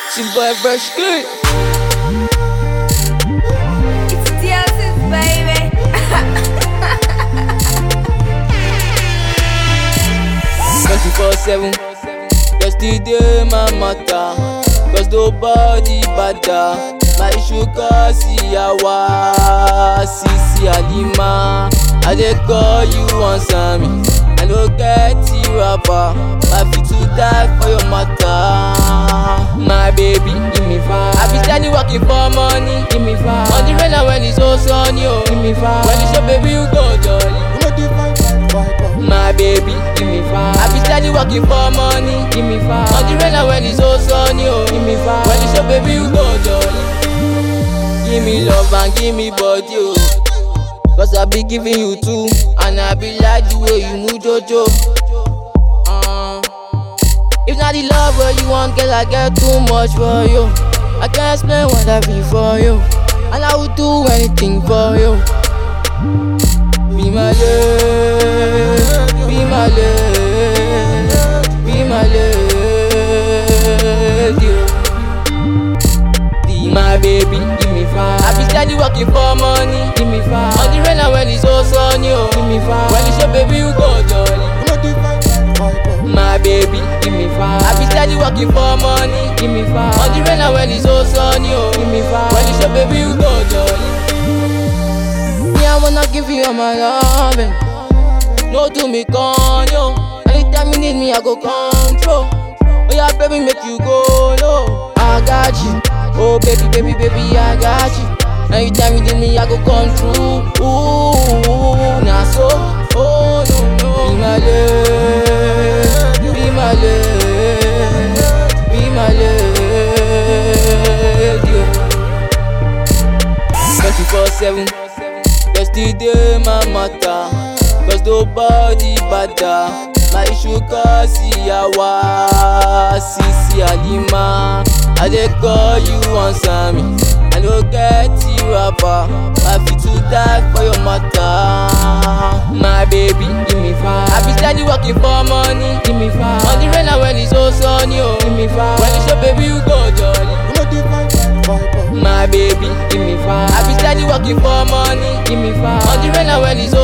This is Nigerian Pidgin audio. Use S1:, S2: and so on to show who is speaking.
S1: It's boy fresh good.
S2: It's DLC's baby.
S1: 24 7. Just the day my matter. Cause nobody better. My issue cause yawa. Sisi Alima. I dey call you answer me. I no get the rapper. I fit to die for your matter. My baby, give me five. I be steady working for money. Give me five. On the rain and when it's so sunny, oh. Give me five. When it's your baby, you go jolly. My baby, give me five. I be steady working for money. Give me five. On the rain and when it's so sunny, oh. Give me five. When it's your baby, you go jolly. Give me love and give me body, oh. Cause I be giving you two. And I be like the way you move, Jojo. Uh, if not the love where you want, girl, I get too much for you. I can't explain what I feel for you. And I would do anything for you. Be my love, be my love, be my lady. Be my baby, give me five. I be steady working for money, give me five. On the rain and when it's so sunny, oh, give me five. When it's your baby, you go jolly. My baby, give me five. I be steady working for money, give me five. On the rain and when it's so sunny, oh, give me five. When it's your baby, you go jolly. Me, I wanna give you all my loving. No do me con yo. Anytime you need me, I go control. Oh yeah, baby, make you go low. I got you. Oh baby, baby, baby, I got you. Anytime you need me, I go come through. Ooh, nah so. Oh no no. Be my love, be my love, be my lady. Twenty four seven. Just the day my matter Cause nobody better My issue cause yawa Sisi Alima I dey call you answer me I no get the rapper I fit to die for your matter My baby, give me five I be steady working for money Give me five On the rain and when it's so sunny, oh Give me five When it's your baby, you go jolly My baby, give me five. I be steady working for money. Give me five. On the rain and when it's so